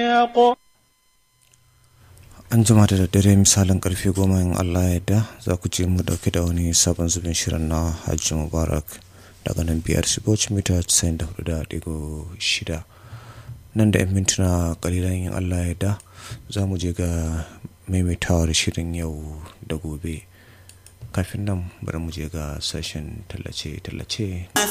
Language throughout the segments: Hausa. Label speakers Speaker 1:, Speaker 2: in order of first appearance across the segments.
Speaker 1: an jima da daddare misalin karfe goma in allah yadda za ku je mu dauke da wani sabon zubin shirin na hajji mubarak daga nan biyar siboci mita 94.6 nan da 'yan mintuna kalilan yin allah yadda za mu je ga maimaitawar shirin yau da gobe kafin nan bari mu je ga sashen tallace-tallace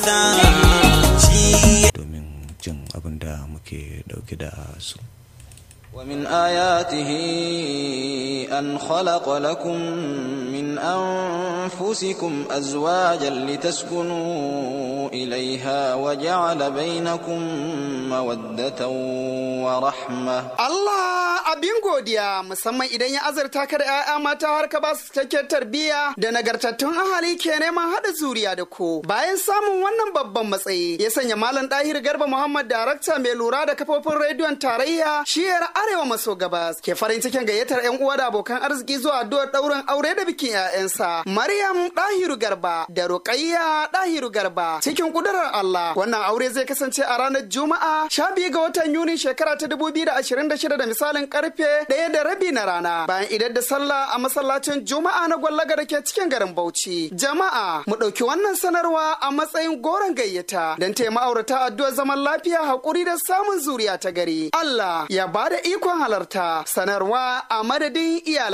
Speaker 1: domin jin abin da muke dauke da su
Speaker 2: ومن آياته أن خلق لكم من أنفسكم أزواجا لتسكنوا إليها وجعل بينكم مودة ورحمة
Speaker 3: Allah abin godiya musamman idan ya azurta ka da 'ya'ya mata har ka ba su cikakken tarbiyya da nagartattun ahali ke neman haɗa zuriya da ku. Bayan samun wannan babban matsayi ya sanya Malam Dahir Garba Muhammad darakta mai lura da kafofin rediyon tarayya shiyar Arewa maso gabas ke farin cikin gayyatar 'yan uwa da abokan arziki zuwa addu'ar ɗaurin aure da bikin 'ya'yansa. Maryam Dahiru Garba da Ruqayya Dahiru Garba cikin kudurar Allah wannan aure zai kasance a ranar Juma'a 12 ga watan Yuni shekara ta 2026 da misalin karfe ɗaya da rabi na rana bayan idan da sallah a masallacin Juma'a na gwallaga da ke cikin garin Bauchi. Jama'a mu ɗauki wannan sanarwa a matsayin goron gayyata don taya ma'aurata addu'ar zaman lafiya haƙuri da samun zuriya ta gari. Allah ya bada ikon halarta sanarwa a madadin iyalai.